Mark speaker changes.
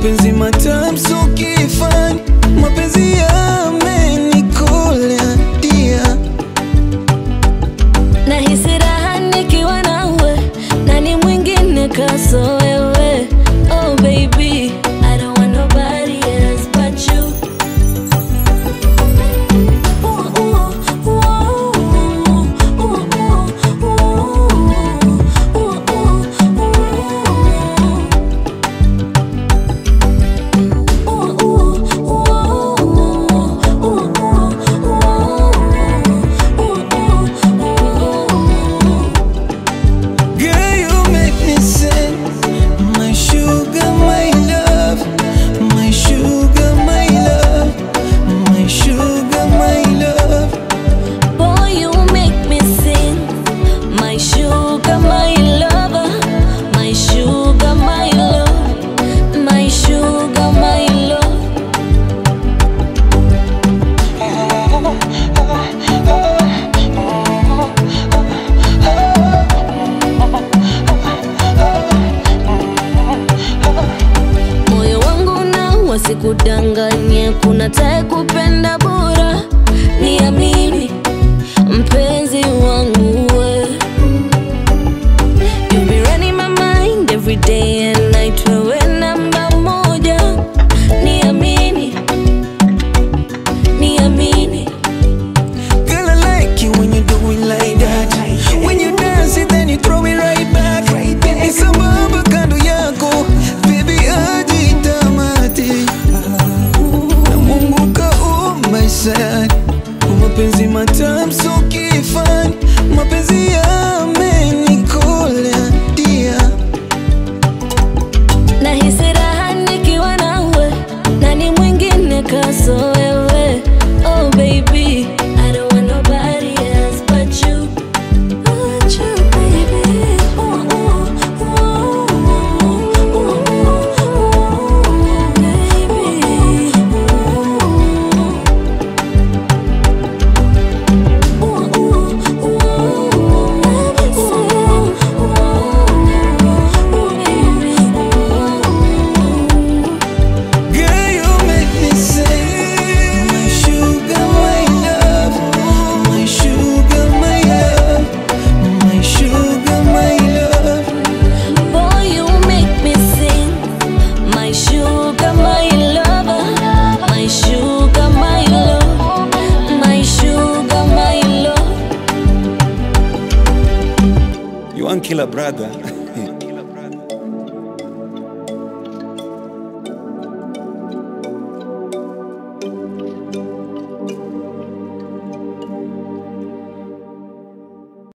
Speaker 1: mapenzi matamu so kifani, mapenzi yamenikola dia
Speaker 2: Nahisi raha nikiwa nawe, nani mwingine kaso wewe? Oh baby, I don't want nobody else but you. Ooh, ooh, ooh, ooh, ooh, ooh,
Speaker 1: Girl, you make me sing. My sugar, my love. My sugar, my love. My sugar, my love.
Speaker 2: Boy, you make me sing. My sugar, my lover. My sugar, my love. My sugar, my love. Moyo wangu na wasikudanganye, kuna tae kupenda bora, niamini mpenzi wangu we. You be running my mind every day and night, wewe namba moja, niamini, niamini.
Speaker 1: Girl, I like it when you do it like that. When you dance it, then you throw it right back. Ni sambamba kando yako, baby hadi tamati. Na Mungu kaumba sana, mapenzi matamu so kifani, mapenzi yamenikola dia.
Speaker 2: Nahisi raha nikiwa nawe, nani mwingine kaso wewe? Oh baby, I don't want nobody else but you. But you, baby. Ooh, ooh, ooh, ooh, ooh, baby. Ooh, ooh, ooh,
Speaker 1: Girl, you make me sing. My sugar, my love. My sugar, my love. My sugar, my love.
Speaker 2: Boy, you make me sing. My sugar, my lover. My sugar, my love. My sugar, my love.
Speaker 1: You want killer brother?